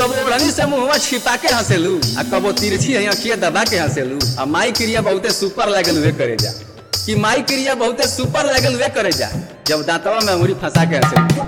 कबो ओढ़नी से मुंहवा छिपा के हंसेलू आ कबो तिरछी है अखिया दबा के हंसेलू आ माई क्रिया बहुते सुपर लागल वे करे जा कि माई क्रिया बहुते सुपर लागल वे करे जा जब दांतवा में अंगुरी फंसा के हंसेलू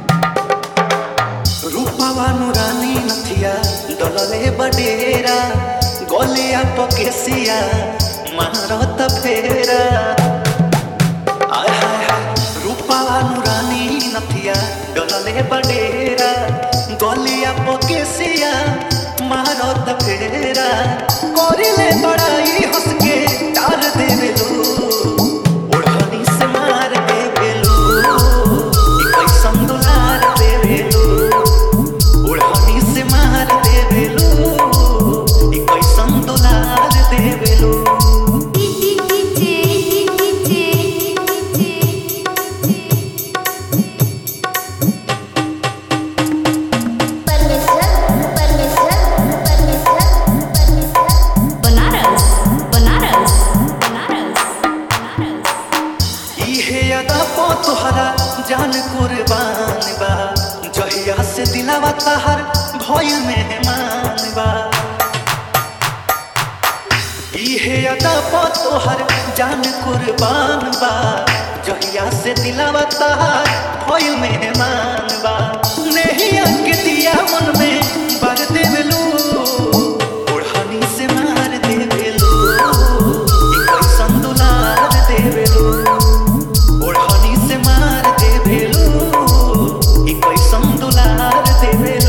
रूपवा नुरानी नथिया डलले बडेरा गलिया पकेसिया मारत फेरा आय हाय हाय रूपवा नुरानी नथिया डलले बडेरा गलिया पकेसिया मारत फेरा करिले बड़ाई हंस के डाल देवे लो ओढ़नी से मार देवे लो ई कैसन दुलार देवे लो ओढ़नी से मार देवेलो ई कैसन दुलार देवेलो बनारस बनारस बनारस बनारस इहे अदा पो तोहरा जान कुर्बान बा जहिया से दिलावा तहर भइल मेहमान बा इहे अदा पो तोहर जान कुर्बान बा जहिया से दिलावा तहर भइल मेहमान बा नहीं अंक दिया मन में बर देवेलू ओढ़नी से मार देवेलू ई कैसन दुलार देवेलू ओढ़नी से मार देवेलू ई कैसन दुलार देवेलू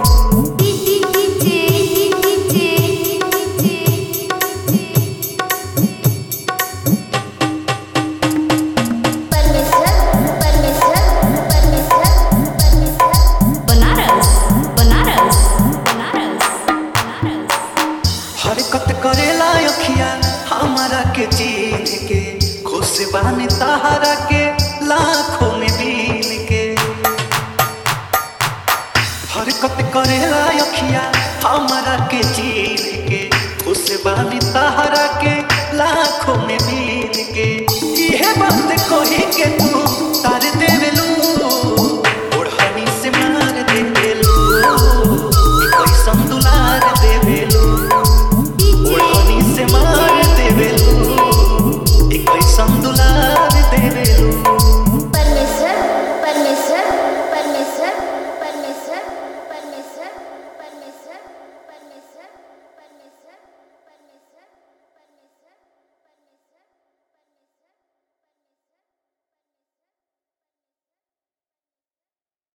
बनारस बनारस बनारस बनारस हरकत करेला अखिया हमारा के चीन के खुश बानी तहारा के लाखों में बीन के हरकत करेला अखिया हमारा के चीन के खुश बानी तहारा के लाखों में बीन के इहे बात कही के तू तार देवेलू